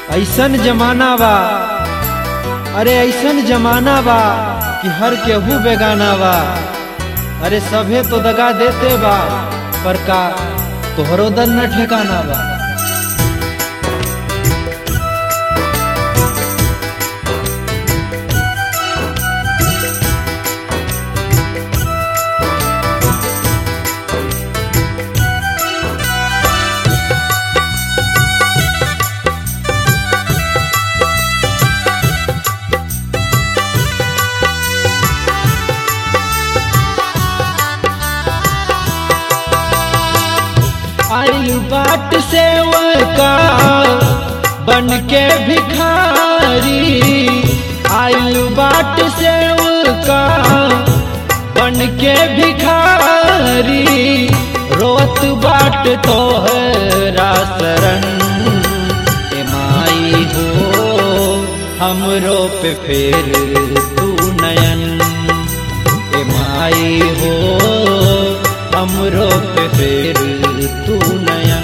ऐसन जमाना बा अरे ऐसन जमाना बा कि हर केहू बेगाना बा अरे सभे तो दगा देते बा पर का तोहरो दर न ठिकाना बा आइल बाट से का बन के भिखारी आइल बाट से का बन के भिखारी रोत बाट तोहरा शरण ए माई हो हमरो पे फेर तू नयन ए माई हो हमरो पे फेर तू नयन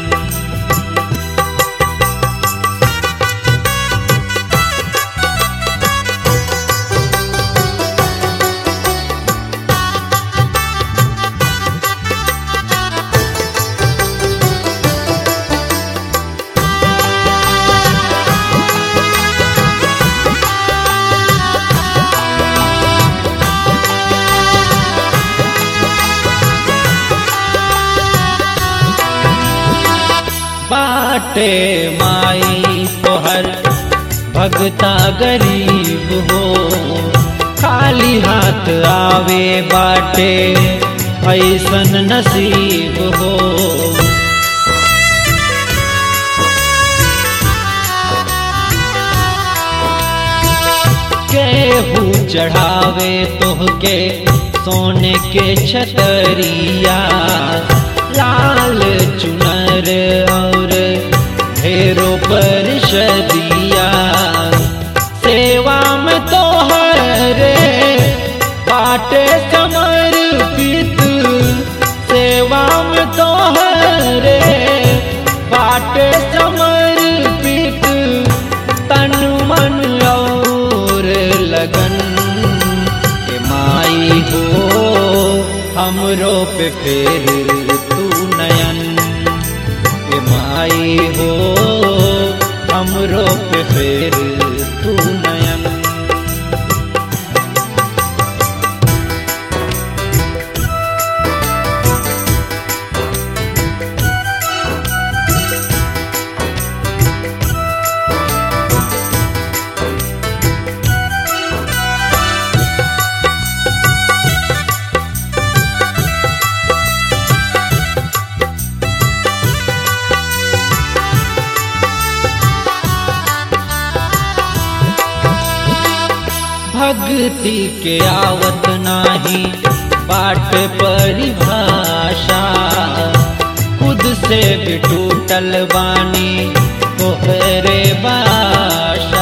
बाटे माई तोहर भगता गरीब हो खाली हाथ आवे बाटे ऐसन नसीब हो केहू चढ़ावे तोहके सोने के छतरिया लाल चुनर और ढेरों पर शदिया सेवा में तो हरे बाटे समर्पित सेवा में तो हरे बाटे समर्पित तन मन और लगन के माई हो हमरो पे फेर तू नयन के माई हो हमरो पे फेर तू नयन भक्ति के आवत नाही बाट परिभाषा खुद से भी टूटल बानी तोहरे बाशा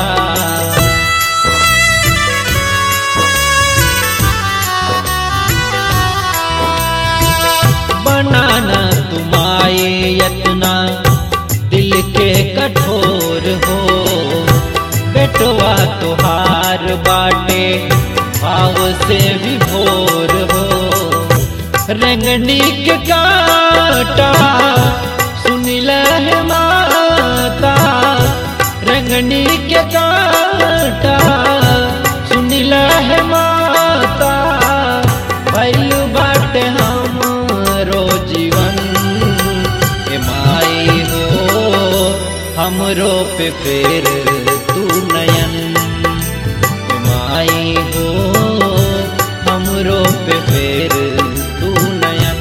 बनाना तुम्हारे यतना दिल के कठोर हो बेटवा तुहार बाटे भाव से विभोर हो रंगनी के काटा सुनिल है माता रंगनी के काटा सुनिल है माता भैल बाटे हमरो जीवन के माई हो हमरो पे फेर तू नयन के माई हो हमरो पे फेर तू नयन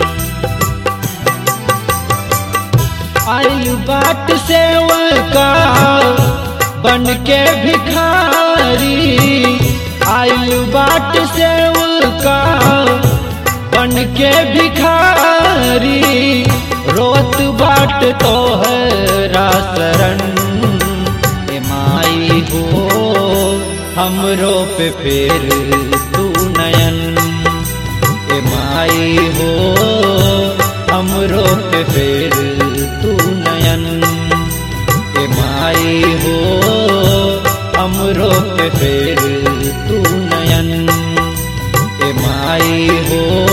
आइल बाट से का बन के भिखारी आइल बाट से का बन के भिखारी रोत बाट तोहरा शरण ए माई हो हमरो पे फेर तू नयन ए माई हो हमरो पे फेर तू नयन ए ए माई हो हमरो पे फेर तू नयन ए माई हो